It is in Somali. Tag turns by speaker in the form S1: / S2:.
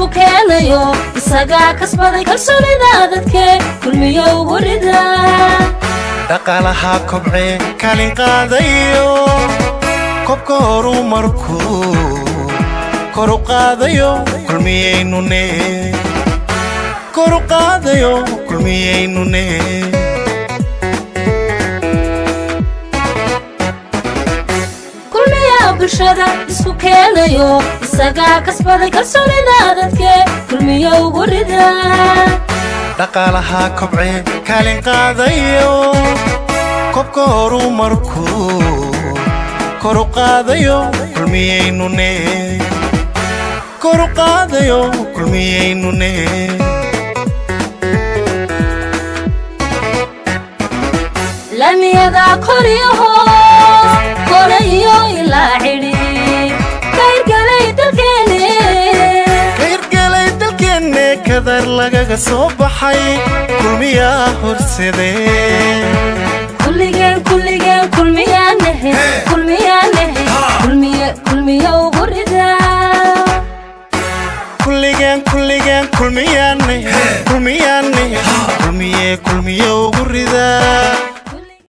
S1: keenayo isagaa kasbaday kalsoonida dadkee kulmiyo ugu rida
S2: dhaqaalaha kobcee kaalin qaadayo kobka horumarkuu koru qaadayo kulmiyaynune koru qaadayo kulmiyaynune
S1: kulmiya bulshada isku keenayo isagaa kasbaday kalsoonida dadkee kulmiyo ugu rida
S2: dhaqaalaha kobcee kaalin qaadayo kobka horumarkuu koru qaadayo kulmiyaynune koru qaadayo kulmiyaynune
S1: lamiyada koriyo hoos kore iyo ilaa cidhi kayrgalay dalkeene
S2: kayrgalay dalkeenne kadar lagaga soo baxay kulmiyaa horsadee
S1: kulligeen kulligeen kulmiyaanahe kulmiyaanahe kulmiye kulmiye ugu rida
S2: kulligeen kulligeen kulmiyaane kulmiyaane kulmiye kulmiye ugu ridaa